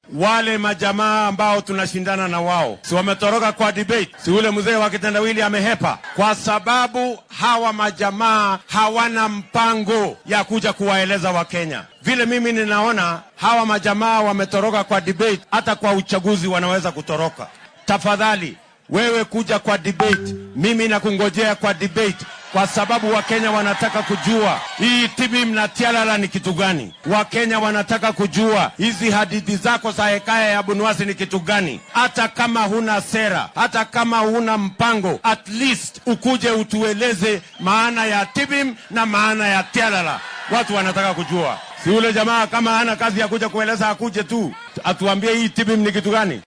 wale majamaa ambao tunashindana na wao, si wametoroka kwa debate? Si ule mzee wa kitendawili amehepa? Kwa sababu hawa majamaa hawana mpango ya kuja kuwaeleza Wakenya. Vile mimi ninaona hawa majamaa wametoroka kwa debate, hata kwa uchaguzi wanaweza kutoroka. Tafadhali wewe kuja kwa debate, mimi nakungojea kwa debate kwa sababu Wakenya wanataka kujua hii TBM na Tialala ni kitu gani. Wakenya wanataka kujua hizi hadithi zako za hekaya ya Bunuasi ni kitu gani. Hata kama huna sera, hata kama huna mpango, at least ukuje utueleze maana ya TBM na maana ya Tialala. Watu wanataka kujua. Si ule jamaa kama hana kazi ya kuja kueleza, akuje tu atuambie hii TBM ni kitu gani.